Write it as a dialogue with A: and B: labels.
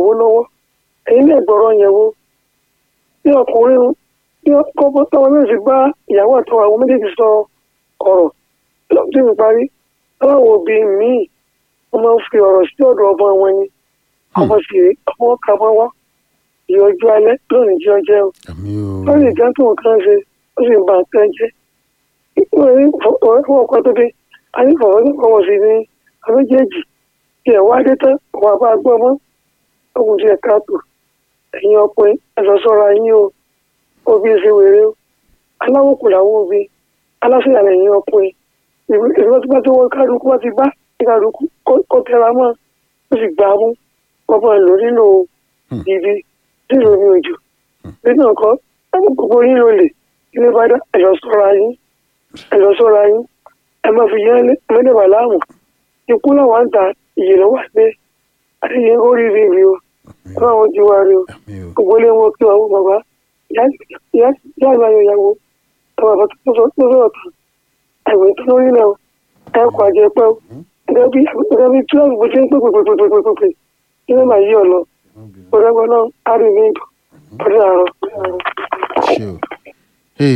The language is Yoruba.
A: ìyàwó lọ́wọ́ ẹ̀yin lè gbọ́rọ̀ yẹn wo bí ọkùnrin bí ọkọ̀ tọ́wọ́ náà sì bá ìyàwó àtọwọ́ àwọn méjèèjì sọ ọ̀rọ̀ lọ́dún mi parí aláwọ̀ òbí míì wọ́n máa ń fi ọ̀rọ̀ sí ọ̀dọ̀ ọmọ wọn ni ọmọ sì rí ọmọ kà máa wá ìyọjú alẹ́ lónìí jẹ́ ọjẹ́ o
B: àmì o
A: lórí ìjà tó nǹkan ṣe ó sì ń ba nǹkan jẹ́ ọ̀rẹ́ fún ọkọ tó dé a ní fọwọ́ tó kọ́ wọ́n sí ní àméjèèjì tí ẹ̀ wá dé tán wà bá gbọ́ mọ́ ọkùn tí ẹ̀ káàtó ẹ̀yin ọkùnrin ẹ̀sọ́ sọ́ra yín o òbí ṣe wèrè o aláwọ̀ kò láwọ̀ òbí aláṣẹ́yà lẹ́yìn ọkùnrin ìgbà tí wọ́n ti wọ́n kálukú wọ́n ti bá kálukú kó tẹra mọ́ ó sì gbà á mú wọ́n máa lò nínú ibi nílò ní òjò nínú ọkọ gbogbo yín ló lè ilé bá dá ẹ̀sọ́ sọ́ra yín ẹ̀sọ́ sọ́ra yín ẹ máa fi yẹn mẹ́lẹ̀bà láàmú ikú náà wà ń ta ìyè ló wà pé àdéhìí ó rí rí rí o ọlọ́run àwọn ti wá rí o
B: àmì o
A: gbogbo ilé wọn kí wọn bàbá ìyá ìgbà yóò yàwó ẹ bàbá tó sọ̀rọ̀ tán àìwé tó lórí náà ẹ kọ àjẹ pẹ́ o gẹ́gẹ́ bí gẹ́gẹ́ bí tíwájú bó ṣe ń pè pè pè pè pè pè pè kí ló máa yí ọ lọ ọ̀dọ́gbọ́n náà á rí mi ọdún àárọ̀.
B: ṣe o